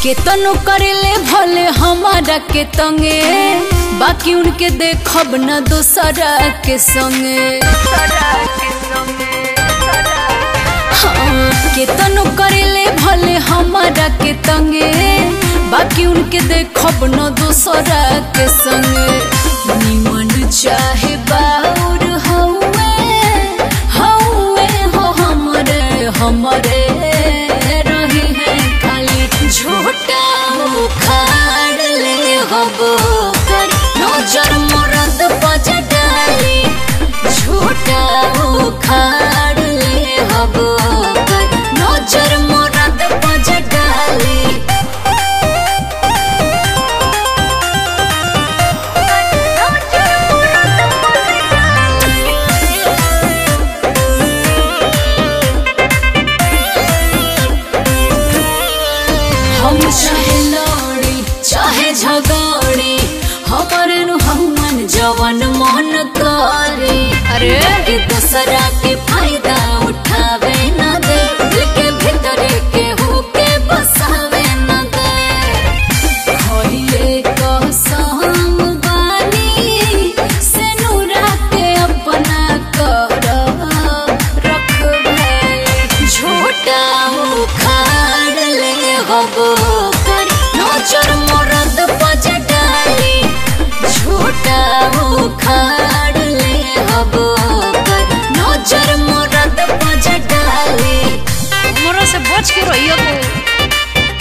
केतनो करेले भले हमारा के तंगे बाकी उनके देखब न दोसरा के संगे हाँ, केतनो करेले भले हमारा के तंगे बाकी उनके देखब न दोसरा के संगे निमन चाहे बाउर हौवे हौवे हो हमरे हमरे रही है खाली झूठा उखाड़ ले हबो कर नजर मरद बज डाली झूठा उखाड़ ले हबो कर नजर मरद बज डाली हम चाहे लड़ी चाहे झगड़ी हमारे नु हमन जवन मन करे अरे के दूसरा के फायदा उठावे न दे दिल के भीतर के हो के बसावे न दे होइए कसम बानी से नूरा के अपना कर रखबे झूठा उखाड़ ले हबो कर नजर मरद बज डाली झूठा उखाड़ ले हबो कर नजर मरद बज डाली हमरा से बच के रहियो तू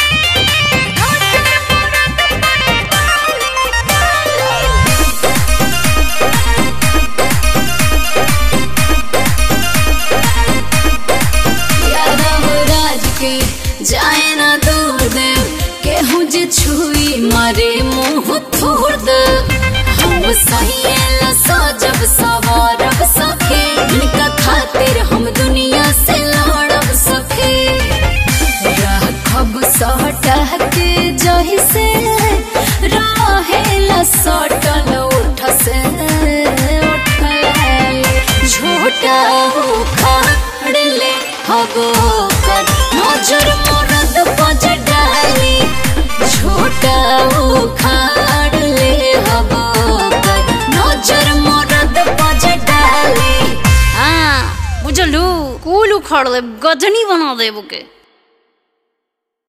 यादव राज के जाए ना दूर दे केहू जे छुई मारे मुंह थोड़ दे हम सहिएला सजब सवारब सखे इनका खातिर हम दुनिया से लड़ब सखे राखब सटा के जही से रहेला सटल उठ से उठल झूठा उखाड़ ले हबो कर नजर मरद बज डाली झूठा उखाड़ ले हबो कर नजर मरद बज डाली हाँ बुझलू कुल उखाड़ दे गजनी बना देबो के